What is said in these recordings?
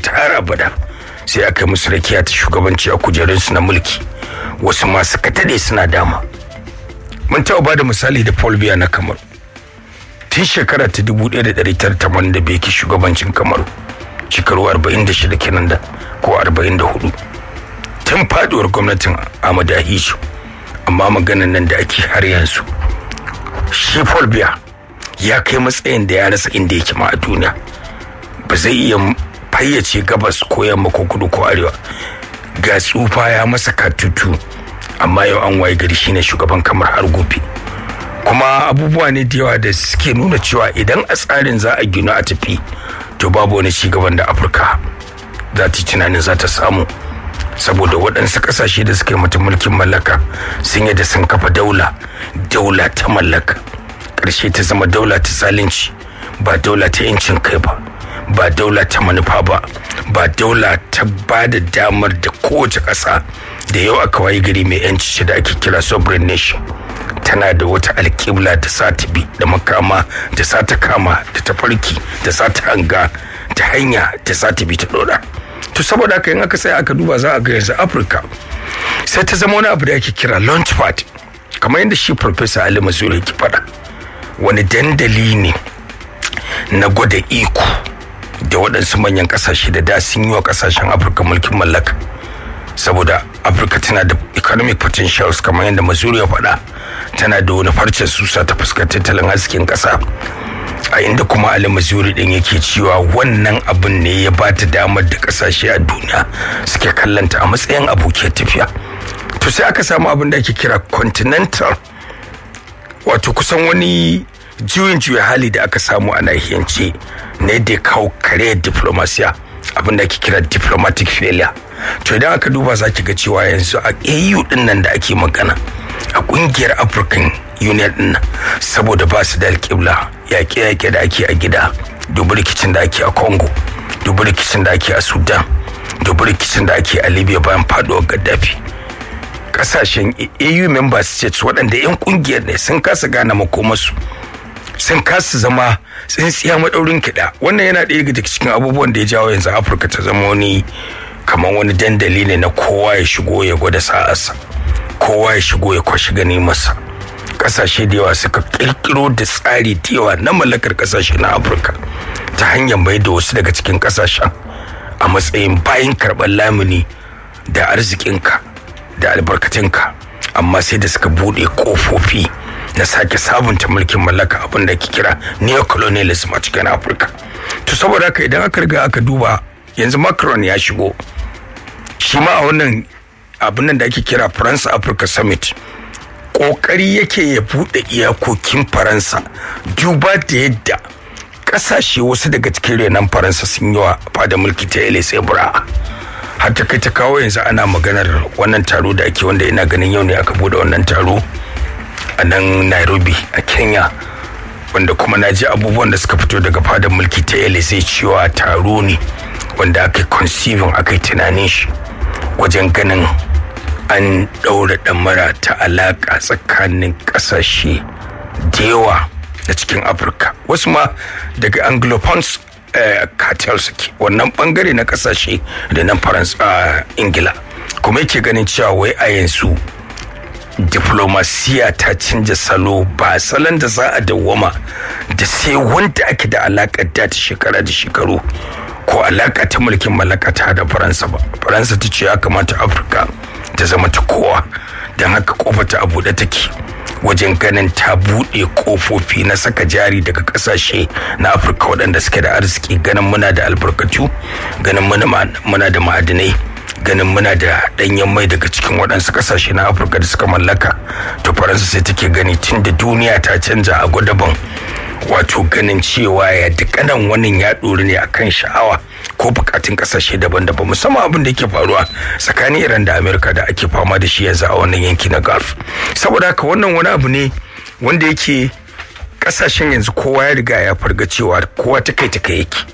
ta har abada sai aka yi musu rakiya ta shugabanci a kujerunsu na mulki wasu masu katade suna dama mun taɓa ba da misali da paul biya na kamaru tun shekara ta 1985 ke shugabancin kamaru shekaru 46 kenan da ko 44 tun faduwar gwamnatin Ahmadu Ahijo amma maganan nan da ake har yanzu shi Paul Biya ya kai matsayin da ya rasa inda yake ma a duniya ba zai iya fayyace gabas ko yamma ko kudu ko arewa ga tsufa ya masa katutu amma yau an waye gari shine shugaban kamar har gobe kuma abubuwa ne da yawa da suke nuna cewa idan a tsarin za a gina a tafi to babu wani cigaban da afirka za ta tunanin za ta samu saboda waɗansu ƙasashe da suka yi mata mulkin mallaka sun yi da sun kafa daula daula ta mallaka ƙarshe ta zama daula ta zalunci ba daula ta yancin kai ba ba daula ta manufa ba ba daula ta ba da damar da kowace ƙasa da yau aka wayi gari mai yanci da ake kira sovereign nation tana da wata alƙibla da sa ta bi da makama da sa ta kama da ta farki da sa ta hanga ta hanya da sa ta bi ta ɗora to saboda haka in aka sai aka duba za a ga yanzu afirka sai ta zama wani abu da ake kira launchpad kamar yadda shi professor ali mazuri ke faɗa wani dandali ne na gwada iko da waɗansu manyan ƙasashe da da sun yi wa ƙasashen afirka mulkin mallaka saboda afirka tana da economic potentials kamar yadda mazuri ya faɗa tana da wani farcen susa ta fuskar tattalin arzikin ƙasa a inda kuma ali mazuri din yake cewa wannan abin ne ya ba ta damar da kasashe a duniya suke kallanta a matsayin abokiyar tafiya to sai aka samu abin da ake kira continental wato kusan wani juyin juya hali da aka samu a nahiyance ne da kawo kare diplomasiya abin da ake kira diplomatic failure to idan aka duba za ki ga cewa yanzu a au din nan da ake magana a kungiyar african union din nan saboda ba su da alƙibla yaƙe-yaƙe da ake a gida dubu rikicin da ake a congo dubu rikicin da ake a sudan dubu rikicin da ake a libya bayan faduwar gaddafi kasashen au member states waɗanda 'yan kungiyar ne sun kasa gane makomarsu sun kasa zama tsintsiya maɗaurin kiɗa wannan yana ɗaya daga cikin abubuwan da ya jawo yanzu afirka ta zama wani kamar wani dandali ne na kowa ya shigo ya gwada sa'arsa kowa ya shigo ya kwashi gani masa kasashe da yawa suka kirkiro da tsari da yawa na mallakar kasashe na afirka ta hanyar mai da wasu daga cikin kasashen a matsayin bayan karɓar lamuni da arzikinka da albarkatinka amma sai da suka buɗe ƙofofi na sake sabunta mulkin mallaka abin da ke kira neocolonialism a cikin afirka to saboda haka idan aka riga aka duba yanzu macron ya shigo shi ma a wannan abin nan da ake kira france africa summit kokari yake ya bude iyakokin faransa duba da yadda kasashe wasu daga cikin renon faransa sun yi wa fada mulki ta elise bra har ta kai ta kawo yanzu ana maganar wannan taro da ake wanda ina ganin yau ne aka bude wannan taro a nan nairobi a kenya wanda kuma na ji abubuwan da suka fito daga fadar mulki ta elise cewa taro ne wanda aka conceiving aka yi tunanin shi wajen ganin an ɗaura ɗamara ta alaƙa tsakanin ƙasashe da yawa na cikin afirka wasu ma daga anglophons cartel suke wannan bangare na ƙasashe da nan faransa ingila kuma yake ganin cewa wai a yanzu diplomasiya ta canja salo ba salon da za a dawwama da sai wanda ake da alaƙar da ta shekara da shekaru ko alaƙa ta mulkin mallaka ta da faransa ba faransa ta ce ya kamata afirka ta zama ta kowa don haka kofa ta a buɗe take wajen ganin ta buɗe kofofi na saka jari daga ƙasashe na afirka waɗanda suke da arziki ganin muna da albarkatu ganin muna da ma'adinai ganin muna da ɗanyen mai daga cikin waɗansu ƙasashe na afirka da suka mallaka to faransa sai take gani tun da duniya ta canja a gwadaban wato ganin cewa ya dukkanin wannan ya ɗori ne akan sha'awa ko bukatun kasashe daban-daban musamman abin da yake faruwa tsakanin iran da amerika da ake fama da shi yanzu a wannan yanki na gulf saboda haka wannan wani abu ne wanda yake kasashen yanzu kowa ya riga ya farga cewa kowa ta kai ta kai yake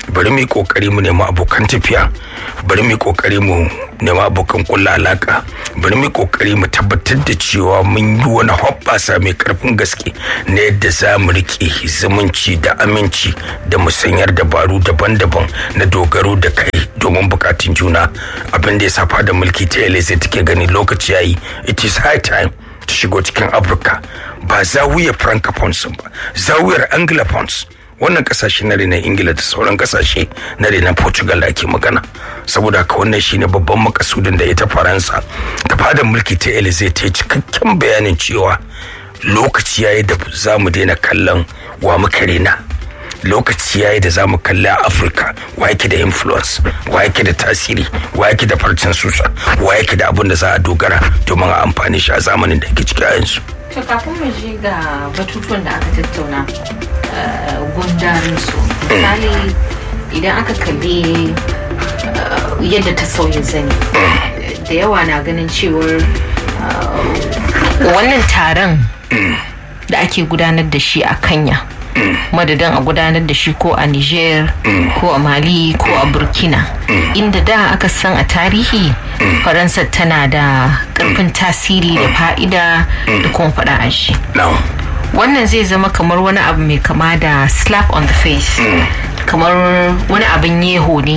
bari mu yi kokari mu nemi abokan tafiya bari mu yi kokari mu nemi abokan kulla alaka bari mu yi kokari mu tabbatar da cewa mun yi wani hoɓɓasa mai karfin gaske na yadda za mu riƙe zumunci da aminci da musanyar dabaru daban-daban na dogaro da kai domin bukatun juna abin da ya safa da mulki ta sai take gani lokaci yayi it is high time ta shigo cikin afirka ba zawiyar francophones ba zawiyar anglophones wannan kasashe na renon ingila da sauran kasashe na renon portugal da ake magana saboda haka wannan shine babban makasudin da ita faransa ta fadar mulki ta elize ta yi cikakken bayanin cewa lokaci yayi da za mu daina kallon wa muka rena lokaci yayi da za mu kalli a afirka wa yake da influence wa yake da tasiri wa yake da farcen susa wa yake da abin da za a dogara domin a amfani shi a zamanin da ake ciki a yanzu To kafin mu je ga batutuwan da aka tattauna gundarin su misali idan aka kalli yadda ta sauya zani da yawa na ganin cewar wannan taron da ake gudanar da shi a kanya madadin a gudanar da shi ko a niger ko a mali ko a burkina inda da aka san a tarihi faransa tana da karfin tasiri da fa'ida da kuma faɗa a shi wannan zai zama kamar wani abu mai kama da slap on the face kamar wani abin yeho ne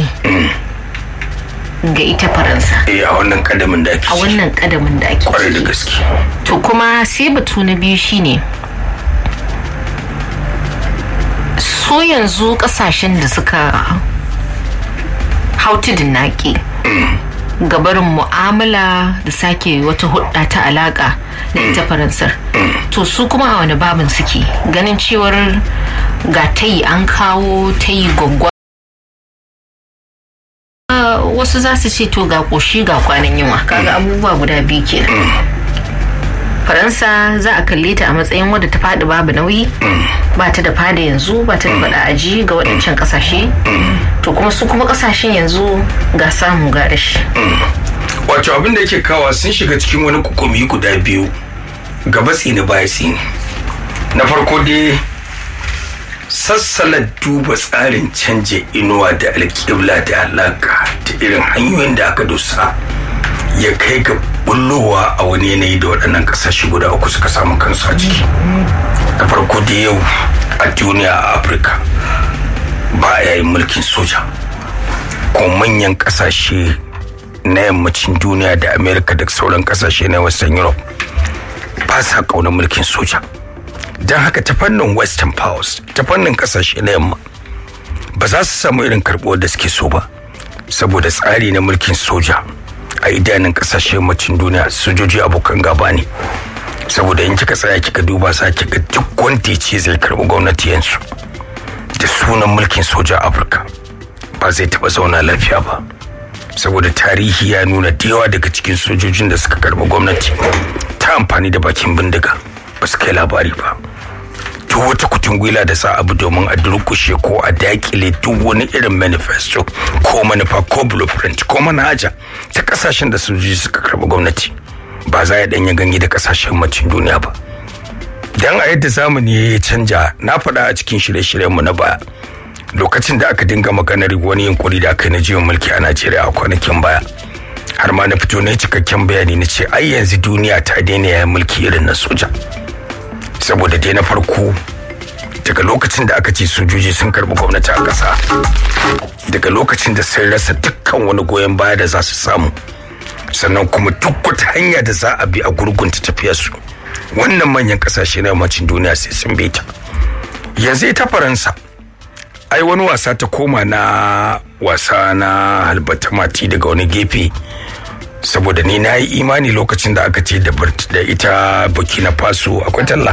ga ita faransa a wannan kadamin da ake a wannan kadamin da ake kwarai da gaske to kuma sai batu na biyu shine su yanzu kasashen da suka hau tudun naƙi gabarin mu'amala da sake wata hudda ta alaka da ita faransar to su kuma a wani babin suke ganin cewar ga tayi an kawo tayi gwaggwa wasu za su ce to ga koshi ga kwanan yunwa kaga abubuwa guda biyu kenan faransa za a kalle ta a matsayin wadda ta faɗi babu nauyi ba ta da fada yanzu ba ta da faɗa aji ga waɗancan ƙasashe to kuma su kuma ƙasashen yanzu ga samu ga rashi wato abin da yake kawa sun shiga cikin wani kukumi guda biyu gaba tsini baya tsini na farko dai sassala duba tsarin canje inuwa da alƙibla da alaƙa ta irin hanyoyin da aka dosa ya kai ga bullowa a wani yanayi da waɗannan ƙasashe guda uku suka samu kansu a ciki da farko da yau a duniya a afirka ba a yayin mulkin soja ko manyan ƙasashe na yammacin duniya da amerika da sauran ƙasashe na western europe ba sa ƙaunar mulkin soja don haka ta fannin western powers ta fannin ƙasashe na yamma ba za su samu irin karɓuwar da suke so ba saboda tsari na mulkin soja a idanun kasashen macin duniya sojoji abokan gaba ne saboda in kika tsaya kika duba sa kika duk wanda ya ce zai karbi gwamnati yansu da sunan mulkin soja afirka ba zai taba zauna lafiya ba saboda tarihi ya nuna da yawa daga cikin sojojin da suka karbi gwamnati ta amfani da bakin bindiga ba su kai labari ba duk wata kutungwila da sa abu domin a durkushe ko a dakile duk wani irin manifesto ko manufa ko blueprint ko manhaja ta kasashen da sojoji suka karɓi gwamnati ba za ya danya ganye da kasashen macin duniya ba dan a yadda zamani ya canja na faɗa a cikin shirye-shiryenmu na baya lokacin da aka dinga maganar wani yunkuri da aka yi na jiwon mulki a najeriya a kwanakin baya har ma na fito na cikakken bayani na ce ai yanzu duniya ta daina yayin mulki irin na soja saboda dai na farko daga lokacin da aka ce sojoji sun karbi gwamnati a ƙasa daga lokacin da sun rasa dukkan wani goyon baya da za su samu sannan kuma duk wata hanya da za a bi a gurgunta tafiyarsu wannan manyan ƙasashe na yammacin duniya sai sun bi ta yanzu ita faransa ai wani wasa ta koma na wasa na halbata mati daga wani gefe saboda ni na yi imani lokacin da aka ce da ita burkina faso akwai talla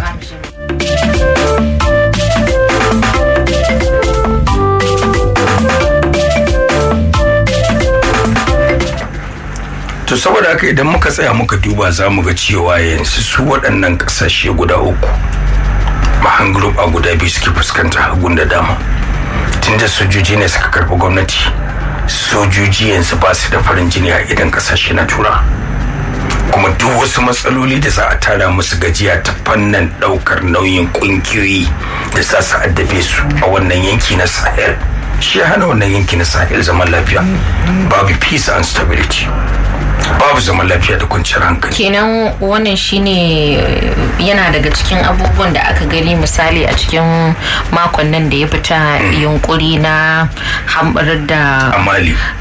to saboda haka idan muka tsaya muka duba za mu ga cewa yanzu su waɗannan ƙasashe guda uku mahan group a guda biyu suke fuskanta hagun da dama tunda sojoji ne suka karɓi gwamnati sojoji yanzu ba su da farin jini a idan kasashe na tura kuma duk wasu matsaloli da za a tara musu gajiya ta fannin daukar nauyin kungiyoyi da za su addabe su a wannan yanki na sahel shi ya hana wannan yanki na sahel zaman lafiya babu peace and stability babu zaman lafiya da kwanciyar hankali kenan wannan shine yana daga cikin abubuwan da aka gani misali a cikin makon nan da ya fita yunkuri na hambarar da a mali